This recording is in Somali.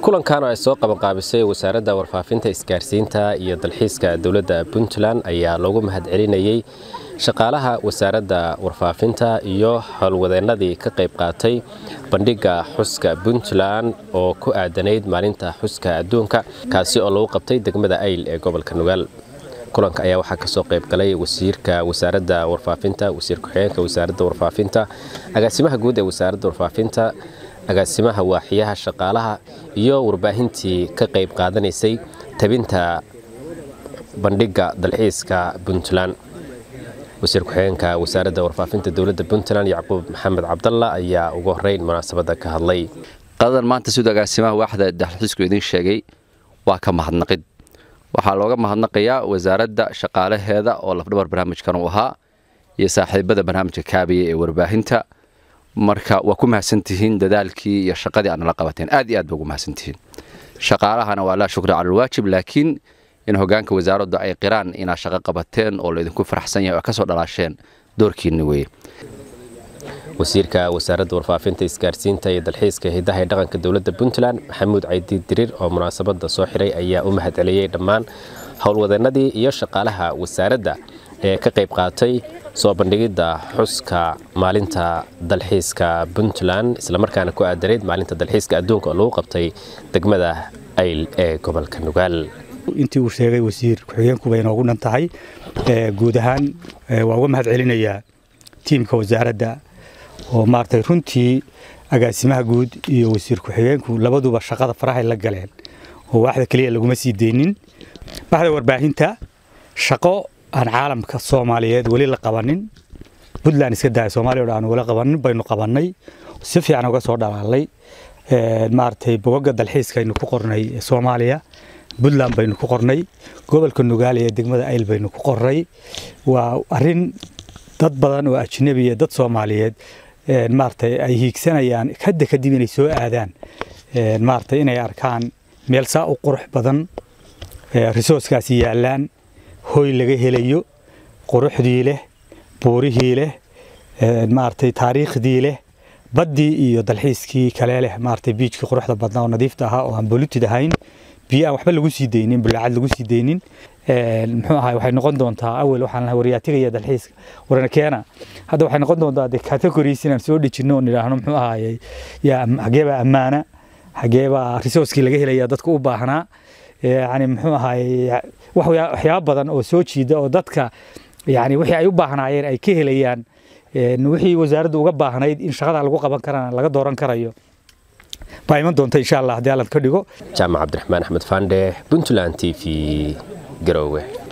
kulankan oo ay soo qabanqaabisay wasaaradda warfaafinta isgaarsiinta iyo dalxiiska dowladda puntland ayaa loogu mahadcelinayey shaqaalaha wasaaradda warfaafinta iyo howlwadeennadii ka qayb qaatay bandhigga xuska puntland oo ku aadanayd maalinta xuska adduunka kaasi oo lagu qabtay degmada ayl ee gobolka nugaal kulanka ayaa waxaa kasoo qayb galay wasiirka wasaaradda warfaafinta wasiir ku-xigeenka wasaaradda warfaafinta agaasimaha guud ee wasaaradda warfaafinta agaasimaha waaxiyaha shaqaalaha iyo warbaahintii ka qayb qaadanaysay tabinta bandhigga dalxiiska puntland wasiir ku-xigeenka wasaaradda warfaafinta dowladda puntland yacquub maxamed cabdalla ayaa ugu horeyn munaasabadda ka hadlay qadadan maanta siduu agaasimaha waaxda dalxiisku idiin sheegay waa ka mahadnaqid waxaa looga mahadnaqayaa wasaaradda shaqaalaheeda oo lafdhabar barnaamijkan uu ahaa iyo saaxiibada barnaamijka kaabiya ee warbaahinta marka waa ku mahadsantihiin dadaalkii iyo shaqadii aad nala qabateen aad iyo aad ba ugu mahadsantihiin shaqaalahana waa laa shukri cala alwaajib laakiin in hogaanka wasaaraddu ay qiraan inaad shaqo qabateen oo laydinku faraxsan yahay oo ka soo dhalaasheen doorkiinna weeye wasiirka wasaaradda warfaafinta isgaarsiinta iyo dalxiiska hidaha ee dhaqanka dowladda puntland maxamuud caydi diriir oo munaasabadda soo xiray ayaa u mahadceliyey dhammaan howlwadeennadii iyo shaqaalaha wasaaradda ee ka qayb qaatay soo bandhigidda xuska maalinta dalxiiska puntland islamarkaana ku aadanayd maalinta dalxiiska adduunka oo lagu qabtay degmada ayl ee gobolka nugaal intii uu sheegay wasiir ku-xigeenku bay inoogu dhan tahay guud ahaan waa uga mahad celinayaa tiimka wasaaradda oo maaragtay runtii agaasimaha guud iyo wasiir ku-xigeenku labaduba shaqada farahay la galeen oo waaxda keliya laguma sii deynin baxda warbaahinta shaqo aan caalamka soomaaliyeed weli la qabanin puntland iska daaya soomaaliya o dhan aan weli qabanin baynu qabannay si fiican uga soo dhalaalay maaragtay bogoga dalxiiskaynu ku qornay soomaaliya puntland baynu ku qornay gobolka nugaale ee degmada ayl baynu ku qornay waa arin dad badan oo ajnabiya dad soomaaliyeed maaragtay ay hiigsanayaan hadda kadib inay soo aadaan maaragtay inay arkaan meel saa u qurux badan risooskaasi yaallaan hoy laga helayo quruxdii leh buurihii leh maaragtay taariikhdii leh baddii iyo dalxiiskii kale leh maaragtay biijkii quruxda badnaa oo nadiifta ahaa oo aan bolutid ahayn biyo aan waxba lagu sii deynin bulaacad lagu sii deynin muxuu ahay waxay noqon doontaa awel waxaan lahaa wariyaatigaya dalxiiska warana keena hadda waxay noqon doontaa de categories inaan soo dhejinno oon idhaahno muxuu ahayey yaa xageebaa ammaana xageebaa risooskii laga helaya dadka u baahnaa yani muxuu ahayey waxyaaba badan oo soo jiida oo dadka yani wixii ay u baahnaayeen ay ka helayaan wixii wasaaraddu uga baahnayd in shaqada lagu qaban karana laga dooran karayo baa iman doonta insha allah haddii allan ka dhigo jaamac cabdiraxmaan axmed faandhe puntland t v garowe